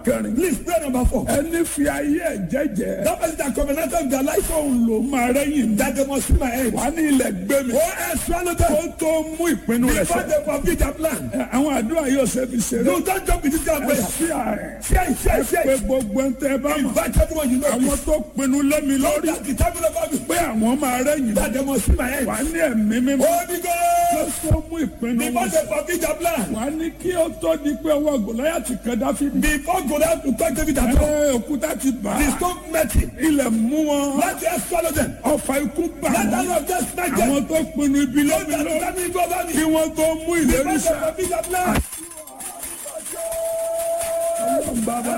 kẹrin. Please pray number four. ẹni fi ayé ẹ̀ jẹ́jẹ́. That person that covenanted with their life fóun ló máa rẹ́yìn. that they must see my head. wà á ní ilẹ̀ gbé mi. Oh, I swallow them. ó tó mú ìpinnu rẹ̀ Before sẹ́. they forbid their plan. Ẹ, àwọn àdúrà yóò ṣe fi ṣeré. No, don't jump with this kind of ẹ prayer. sí ààrẹ. Share it, share it, share pé it. gbogbo ń tẹ bá mọ̀. Invite everyone you know. àwọn tó pinnu lẹ́mi lórí. That the table of God pé àwọn máa rẹ́yìn. that they must see my head. wà á ní ẹ̀mí mímọ́. Holy tó Ghost. tó mú ìpinnu Before wọn they forbid their plan. wà á ní kí ó tó di pé ọwọ́ gòláyàtì kan dáfídì. Before Goliath to touch David at all. ẹ òkúta ti bà The á. stone met him. ilẹ̀ mú wọn. Let us swallow them. ọfà ikú bà Let wọ́n. us just smack them. àwọn tó pinnu ibi Don't lẹ́mi let lórí. them go over kí me. wọ́n tó mú ìlérí Before sá. they forbid their plan. bàbá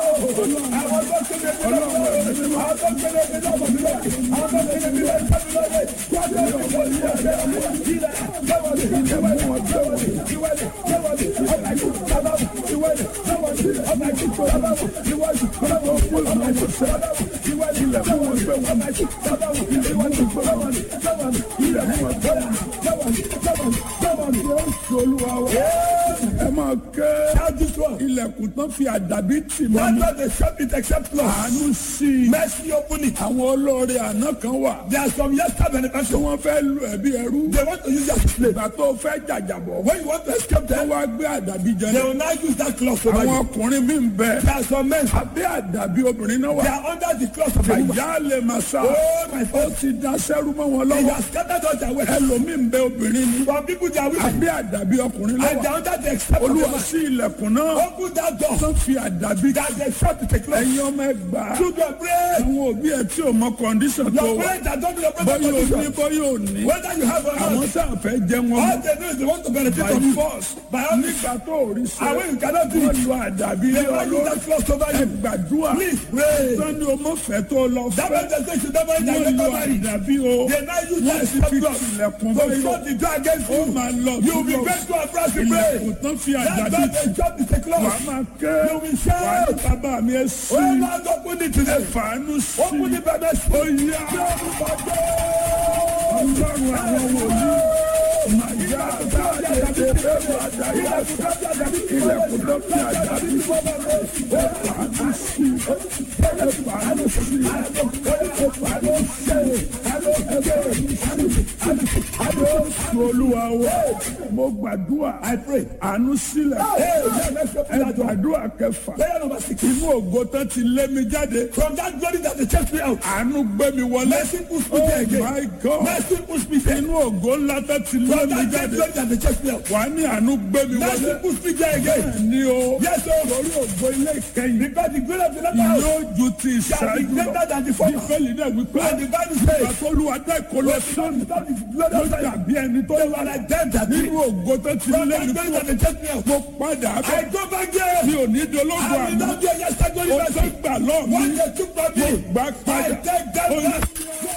olúwa wa ẹ máa kẹ́ ilẹ̀kùn tán fi àdàbí tì mọ́ mi. Not the shop it except Lord. àánú sí i. Mercy open it. àwọn olóore àná kan wà. There are some yesterday tí benefactors. wọ́n fẹ́ lu ẹ̀bí ẹrú. They want to use their slave. ìgbà tó fẹ́ jàjàbọ̀. When you want to escape wọ́n them, wá gbé àdàbí jẹ they náà. will now use that cloth over àwọn you. ọkùnrin mi ń bẹ. There are some men. abẹ́ àdàbí obìnrin náà They wà. are under the cloth of a woman. àyà lè máa sá. Oh my ó God. ti da sẹ́rú mọ́ wọn They lọ́wọ́. have scattered all their wealth. ẹlòmíì ń bẹ obìnrin ni. Some people they are women. abẹ́ àdàbí ọkùnrin And they lọ́wọ́. are under the except of a olúwa man. sí ilẹ̀kùn náà. Open that door. tó fi àdàbí. That they shut the cloth. ẹ̀yin ọmọ ẹgbàá. Children pray. àwọn òbí ẹ tí ò mọ kọ́ndíṣàn tó Your wà. parents are don't be your bọ́yọ̀ ò ní parents. bọ́yọ̀ ò ní. Whether you have or àwọn not. tá a fẹ́ jẹ wọn All they know is they want to benefit by from you. force By all means. nígbà tó ò rí And sẹ́ when you cannot do wọ́n it, lu àdàbí they lé will use ọlọ́run that cloth over ẹ you. gbàdúrà Please pray. sani o mọ fẹ́ tó lọ That fẹ́ man just say you never wọ́n you lu never marry. àdàbí o They now use wọ́n that ti fi cloth tilẹ̀kùn to báyọ̀ shut the door against ó you. máa lọ You will be túbọ̀ grateful and proud to ilẹ̀kùn pray. tán fi That's àdàbí why they shut the wà á cloth. máa kẹ́ You will shout. wà á ní bàbá mi ẹ sí Oh Lord, open it ẹ today. fàánú sí Open the brother. ó yá ọlọ́run àwọn wòlíì màyà dáadé bẹ́ẹ̀ bá dáyà ilẹ̀kùn tó fi àdàbí ẹ fàánú sí ẹ fàánú sí ẹ fàánú sí Jésù olúwa wa mo gbàdúrà àánú sílẹ̀ ẹ gbàdúrà kẹfà Prayer number six. inú ògo tán ti lé mi jáde From that glory that they chased me out. àánú gbé mi wọlé Mercy push me oh there again. my God Mercy push me there. inú ògo ńlá tán ti lé From mi that great jáde glory that they chased me out. wà á ní àánú gbé mi wọlé Mercy push me there again. ní o Yes, sir. lórí ògo ilé ìkẹyìn Because the glory of the latter house yóò ju ti shall be ìṣáájú lọ greater than the former. bíbélì náà wípé And the Bible says, àtolúwa dá ìkọlọ sọ́nù that is glory ló of the dàbí ẹni tó They were like them that nínú did. ògo tó ti From lé that mi glory kúrò that they chased me out. mo padà I bẹ̀ go back there. mi ò ní dológun I will àná not be a yesterday o tó mercy. gbà lọ́ọ̀ mi What they took from me, gbà I padà take that Ó ní- back.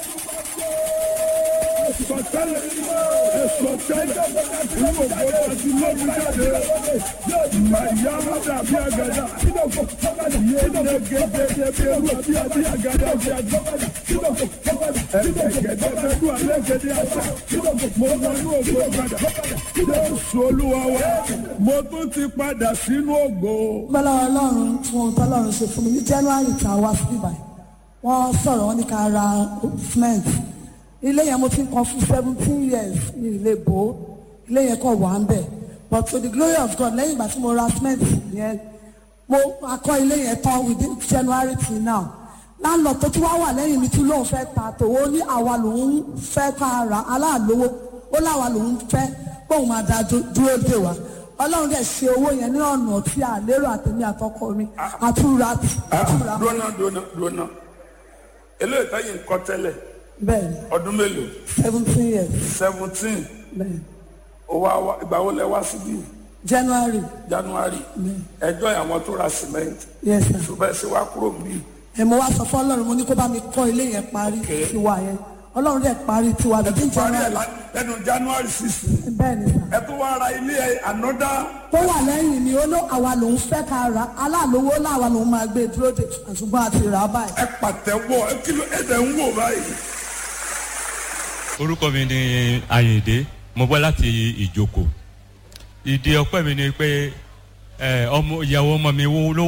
sọtẹ́lẹ̀ sọtẹ́lẹ̀ inú ògo tó ti lé mi jáde màyà má dàbí àgàdà yé gẹ́gẹ́dẹ́ bí ewu àbí àbí àgàdà bí àgàdà ẹ̀gẹ́dẹ́ bẹ́ẹ̀ dùn alẹ́ gẹ́dẹ́ àṣà mo wọnú ògo padà Jésù olúwa wa mo tún ti padà sínú ògo. bọ́lá ọlọ́run fún ohun tọ́lọ́run ṣe fún mi ní january tá a wá sí ibà wọ́n sọ̀rọ̀ wọ́n ní ká ra cement ilé yẹn mo ti ń kan fún seventeen years ní ilé bò ó ilé yẹn kàn wà ń bẹ̀ but to the glory of God lẹ́yìn ìgbà tí mo ra cement yẹn mo akọ́ ilé yẹn tán within january till now láńlọ tó tún wá wà lẹ́yìn mi tún lóun fẹ́ ta tòwó ní àwa lòun fẹ́ ká ra aláàlówó ó láwa lòun fẹ́ kóun máa da dú- dúró dè wá ọlọ́run dẹ̀ ṣe owó yẹn ní ọ̀nà tí a lérò àtẹ̀mí àtọkọ mi àtúra àtúra dúnà dúnà dúnà eléyìí táyì ń kọ́ tẹ́lẹ̀ bẹ́ẹ̀ ni ọdún mélòó seventeen years seventeen bẹ́ẹ̀ ni ìgbà wo lẹ wá síbí january january ẹjọ́ àwọn tó ra cement yes sir ṣùgbọ́n ẹ ṣe wá kúrò níbí ẹ̀ mo wá sọ fún ọlọ́run mo ní kó bá mi kọ́ ilé yẹn parí tiwa yẹn ọlọ́run dẹ̀ parí tiwa bíi parí ẹ̀ january lá- lẹ́nu january sixteen bẹ́ẹ̀ ni sir. ẹ tó wá ra ilé ẹ ànọ́dá tó wà lẹ́yìn ni ó ló àwa lòun fẹ́ ká ra aláàlówó láwa lòun máa gbé dúró de ṣùgbọ́n àti rà á báyìí. ẹ pàtẹ́wọ́ ẹ kí ló ẹ tẹ̀ ń wò báyìí. orúkọ mi ni ayinde mo bọ́ láti ìjoko ìdí ọpẹ́ mi ni pé ẹ, ọmọ ìyàwó ọmọ mi wo ló